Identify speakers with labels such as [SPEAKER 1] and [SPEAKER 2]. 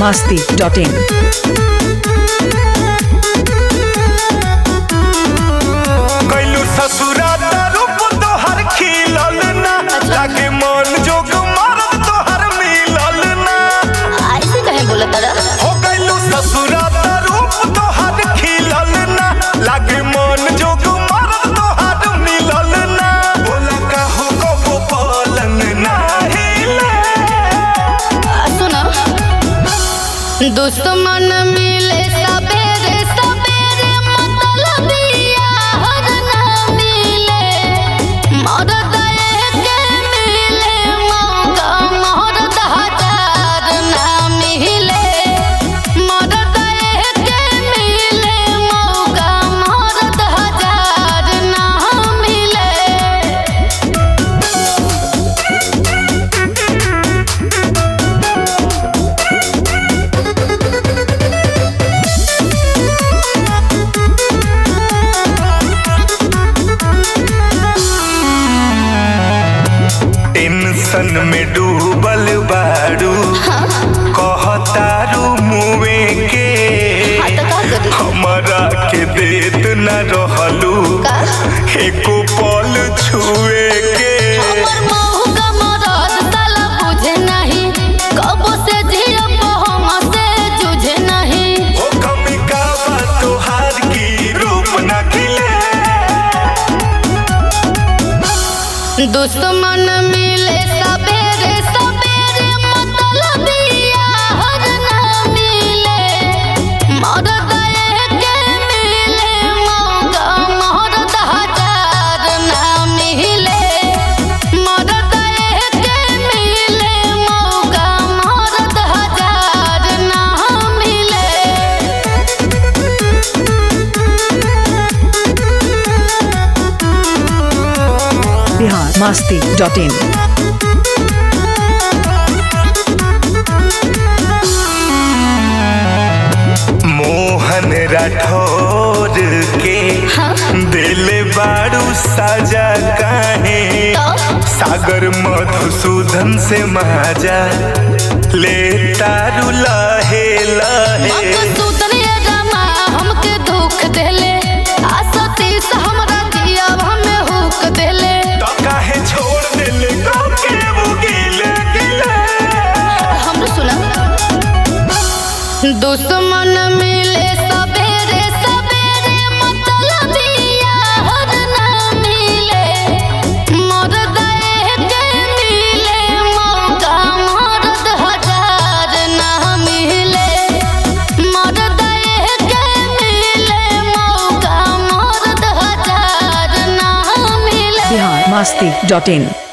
[SPEAKER 1] masti.in.
[SPEAKER 2] कैलू ससुरा रूप तोहर खिलल ना लागे मन जोग मरद तोहर मिलल ना
[SPEAKER 3] ऐसे कहे बोला तारा
[SPEAKER 2] हो कैलू ससुरा रूप तोहर खिलल ना लागे मन जोग मरद तोहर मिलल ना बोला कहू को पलंग ना हिले
[SPEAKER 3] सुनो दुश्मन मिले सबेरे सबेरे मतलब यार ना मिले मर्द के मिले मौका मर्द हजार ना मिले मर्द के मिले मौका मर्द हजार ना मिले
[SPEAKER 2] टेंशन में डूबल बारू कहतारू मुए के
[SPEAKER 3] हाँ तो का करी
[SPEAKER 2] हमरा के देत न रहलू
[SPEAKER 3] का?
[SPEAKER 2] एको पल छुए के
[SPEAKER 3] हमर महू का मरद साला बुझे नहीं कबो से जिया हम से जुझे नहीं
[SPEAKER 2] ओ कमी का बा तोहार की रूप न खिले
[SPEAKER 3] दुश्मन मिले सबेरे सबेरे मतलब यार ना मिले मर्द के मिले मौका मर्द हजार ना मिले मर्द के मिले मौका मर्द हजार ना मिले
[SPEAKER 1] Bihar masti.in.
[SPEAKER 2] मोहन राठौर के दिल बारू साजा काहे सागर मधुसूदन से माजा ले तारू लहे लहे
[SPEAKER 3] मधुसूदन ये रमा हमके दुख देले आ सतीश हमरा जिया हमें हुक देले
[SPEAKER 2] तो काहे छोड़ दिल को के वो गिले गिले
[SPEAKER 3] हम सुना दुश्मन मिले सबेरे सबेरे मतलब यार ना मिले मर्द के मिले मौका मर्द हजार ना मिले मर्द के मिले मौका मर्द हजार ना मिले
[SPEAKER 1] Bihar masti.in.